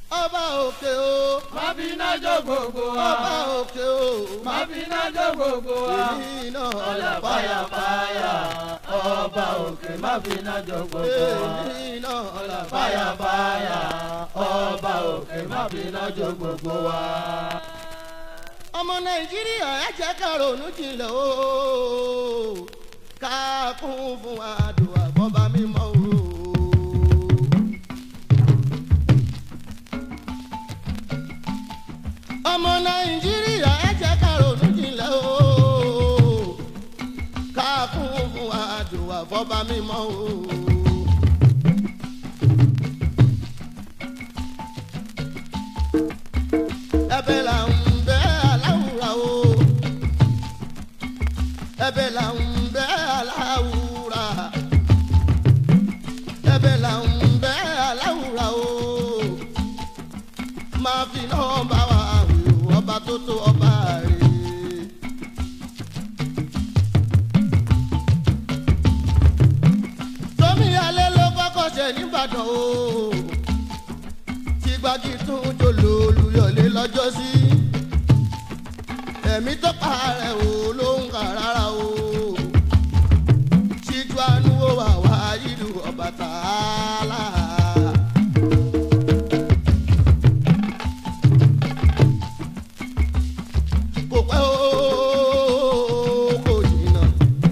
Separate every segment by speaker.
Speaker 1: ọba òkè o
Speaker 2: má fi iná jó gbogbo wa.
Speaker 1: ọba òkè o
Speaker 2: má fi iná jó gbogbo wa.
Speaker 1: èmi náà
Speaker 2: ọ̀là fàyàfàyà ọba òkè má fi iná jó gbogbo wa.
Speaker 1: èmi náà
Speaker 2: ọ̀là fàyàfàyà ọba òkè má fi iná jó gbogbo wa.
Speaker 1: ọmọ nàìjíríà ẹ jẹ́ ká ronú jinlẹ̀ o ká kún fún àdùn àbọ̀bá mímọ́ o. ọmọ nàìjíríà ẹ jẹ́ ká ronú jinlẹ̀ o ká kún fún àdùn àbọ̀bá mímọ́ o. ẹ̀bẹ̀ là ń bẹ̀ aláwùrà o ẹ̀bẹ̀ là ń bẹ̀ aláwùrà ẹ̀bẹ̀ là ń bẹ̀ aláwùrà o máa fi náà bá wa wí o ọba tó tó ọba rè tómi alẹ́ ló kọ́kọ́ ṣe nìbàdàn o tí gbági tún jòló olùyọ̀lé lọ́jọ́ sí. ẹ̀mí tó parẹ́ o ló ń kà rárá o. ṣíjú àánú ó wà wá ìlú Ọbàtálá. kò pẹ́ o kò jìnnà.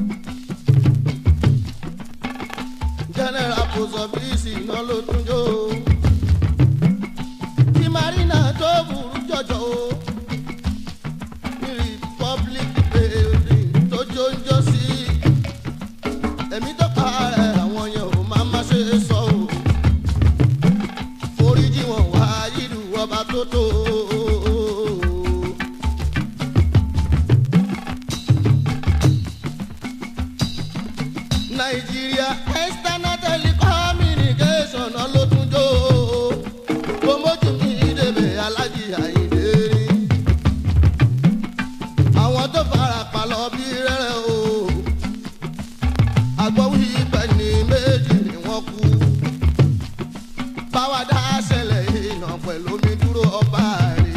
Speaker 1: general post office iná ló tún jó o tí marina tó burú jọjọ o ní republic building tó jóńjó sí ẹ̀mí tó parẹ́ àwọn yẹn ò máa má ṣe sọ o foríjì wọn wá ìlú ọba tó tó o. nàìjíríà external telecommunication ló tún jó o kó mójú mi débẹ̀ alájí àyíndé rí àwọn tó fara pa lọ bí rẹ́rẹ́ o àgbọ̀wí pẹ̀lú méjì ni wọ́n kú báwa dá ṣẹlẹ̀ iná pẹ̀lú omi dúró ọba rè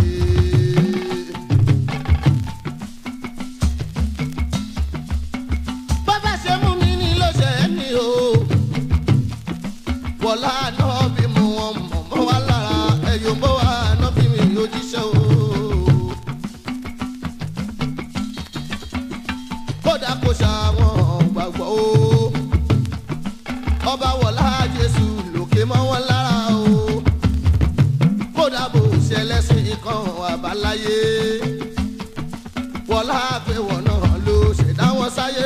Speaker 1: bàbá ṣe mú mi ní ló ṣe é ní o wọlá náà bí mo wọn mọ̀ mọ́ wá lára ẹ̀yọ́ bó wà náà bí mi òjíṣẹ́ o. kódà kò ṣàwọn gbàgbọ́ o ọba wọlá jésù lòkè mọ́ wọn lára o kódà bò ṣẹlẹ́sìn kan àbáláyé wọlá àgbẹ̀wọ̀ náà ló ṣẹ̀dá wọn sáyé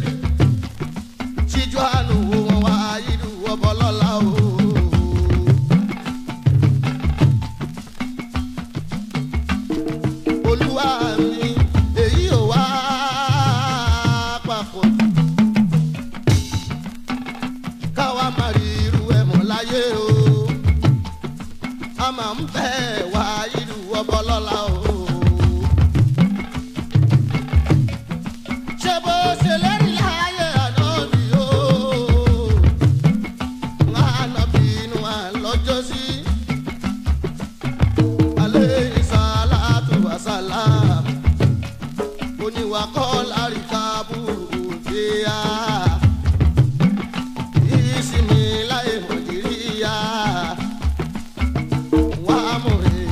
Speaker 1: ṣíjú àánú wo wọn wá ìlú ọbọlọ́lá o. olúwa mi èyí ò wá papọ̀ káwa má rí irú ẹ̀ mọ́ láyé o a máa ń bẹ̀ wá ìlú ọbọlọ́lá o. ṣé bó ṣe lérí láyé ànábì o ànábì inú àlọ́jọ́ sí alẹ́ ìsàlátù wàsálà oníwà kọ́ láríkà burúkú dé a ìsinmi láyé nàìjíríà wà á mú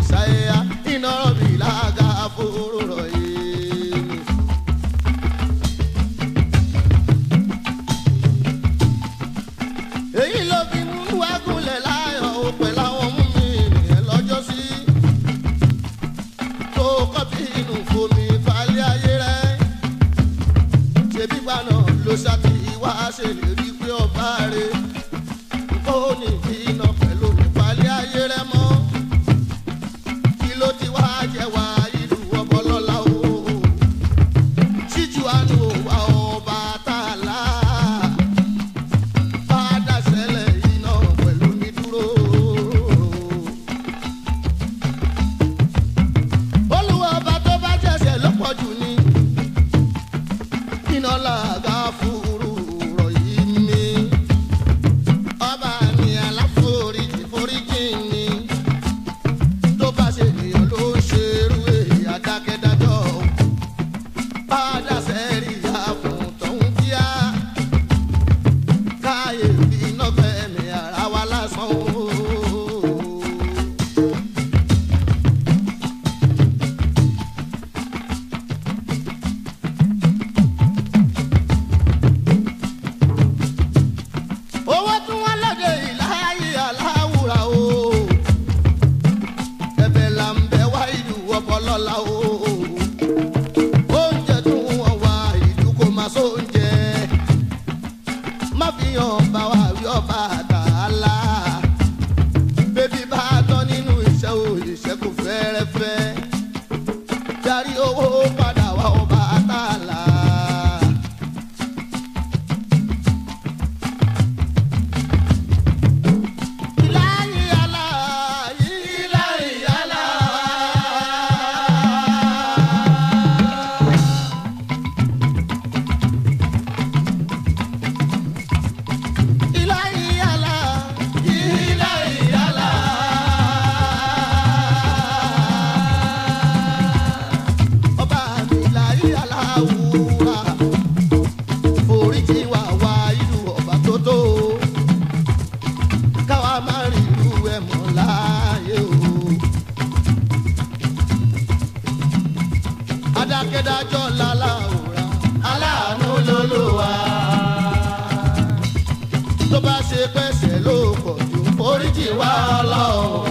Speaker 1: foríjì wá ọlọ́run.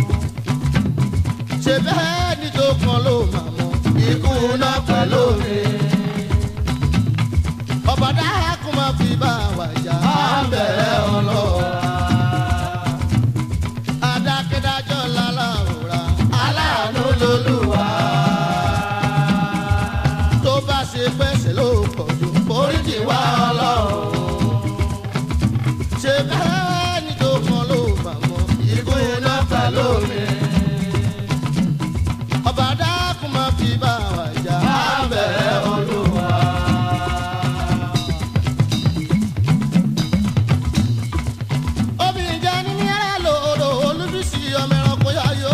Speaker 1: ṣe bẹ́ẹ̀ ni tó kan ló máa mọ ikú náà pẹ̀lú mi. ọba dákun máa fi bá wa jà á bẹ̀rẹ̀ ọlọ́run. adákẹ́dájọ́ lálàrúra aláàánú lolúwa. tó bá ṣe pẹ́sẹ̀ ló pọ̀ jù foríjì wá ọlọ́run. ṣe bẹ́ẹ̀ ni tó kan ló máa mọ ikú náà pẹ̀lú mi ọba dákun máa fi bá wa jà á bẹ̀rẹ̀ olúwa. obìnrin jẹ́ ní yàrá lòdò olúbísí ọmọ ẹranko yáyó.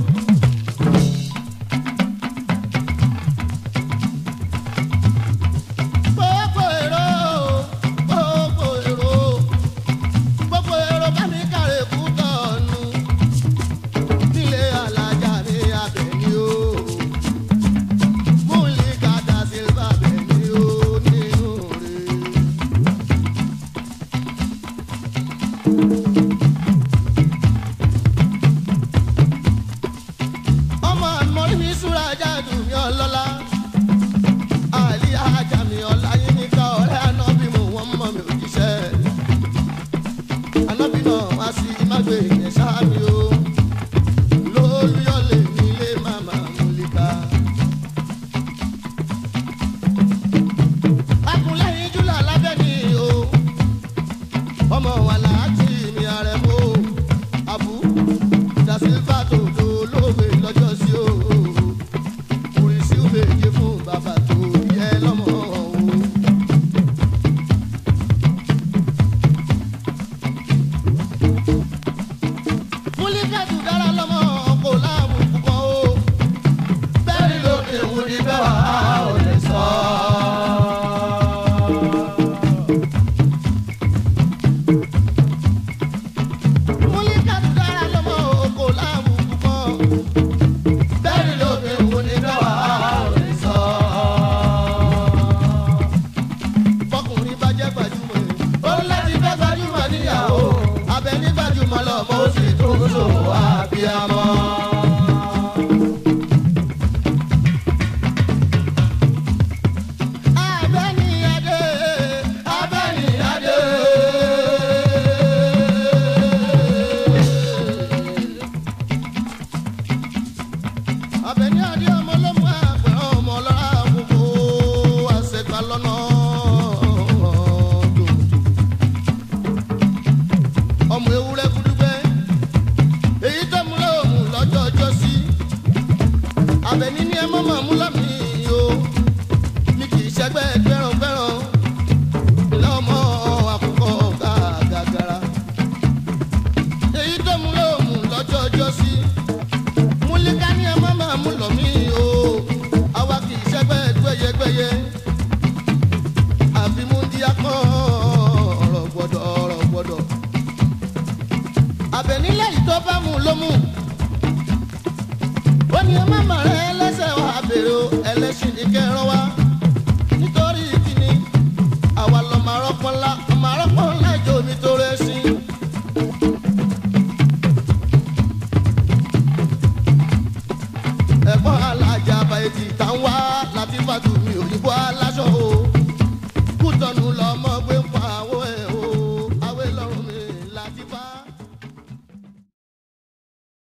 Speaker 1: gbogbo èrò gbogbo èrò gbogbo èrò bá mi kàrè kú tọ̀nù nílé alájà ní abẹ́ni o múlí kàdá sílvà bẹ́ni o nínú rẹ̀. ọmọ àmọ́rí mi súra jáde mi ọlọ́lá àlí ajá mi ọ̀la yín ní ká ọ̀rẹ́ anábì mu wọ́n mọ̀ mi òjíṣẹ́ anábì náà wá sí mágbé yẹn sáà mi o lólúyọ̀lé nílé màmá múlíkà. akúnlẹ̀yìn júlà lábẹ́ ni o ọmọ wa láti mi ààrẹ mọ́ abu dasilva tó tó lóògbé lọ́jọ́ sí o kùrìsì méje fún bàbá tó yẹ lọ́mọ o. múlíkàtù dára lọ́mọ kò láàmú púpọ̀ o. bẹ́ẹ̀ni lóde wù ní bẹ́ẹ̀ wá ò lè sọ. múlíkàtù dára lọ́mọ kò láàmú púpọ̀. bẹ́ẹ̀ni lóde wù ní bẹ́ẹ̀ wá ò lè sọ. bọ́kùnrin bá jẹ́ gbajúmọ̀ ẹ̀. ó láti fẹ́ gbajúmọ̀ níyàwó. abẹ ní gbajúmọ̀ lọ́mọ ó sì tún ṣòwò àbíamọ́. Abẹ́ni adé, abẹ́ni adé. Abẹ́ni adé ọmọ ló mú àpẹẹrẹ ọmọ lọ́ra gbogbo àṣegbà lọ́nà tòótọ́. Ọmọ ewúrẹ́ kúdúgbẹ́, èyí tó mú lóòmù lọ́jọ́ ọjọ́ sí. Abẹ́ni ní ẹ mọ́ mọ́ mú lọ́mí o ní kì í ṣẹgbẹ́ gbẹ́ràngbẹ́ràn lọ́mọ àkùkọ gàgàgàrà. èyí tó mú lóòmù lọ́jọ́ ọjọ́ sí. múlíkà ní ẹ má máa mú lọ mí o àwa kì í ṣẹgbẹ́ gbẹ́yẹgbẹ́yẹ. àfi mú díá kan ọ̀rọ̀ gbọ́dọ̀ ọ̀rọ̀ gbọ́dọ̀. àbẹ̀nílẹ̀ yìí tó bá mú ló mú ó ní ẹ má mà rẹ ẹlẹ́sẹ̀ wá bèrè o ẹlẹ́sìn ní kẹrán wá nítorí kíni àwa lọ máa rọ́pọ̀ ńlá máa rọ́pọ̀ ńlá ìjọ mi tó rẹ̀ sí. ẹ̀gbọ́n alájà àbáyé ti tà ń wá láti fàtúmí òyìnbó aláṣẹ.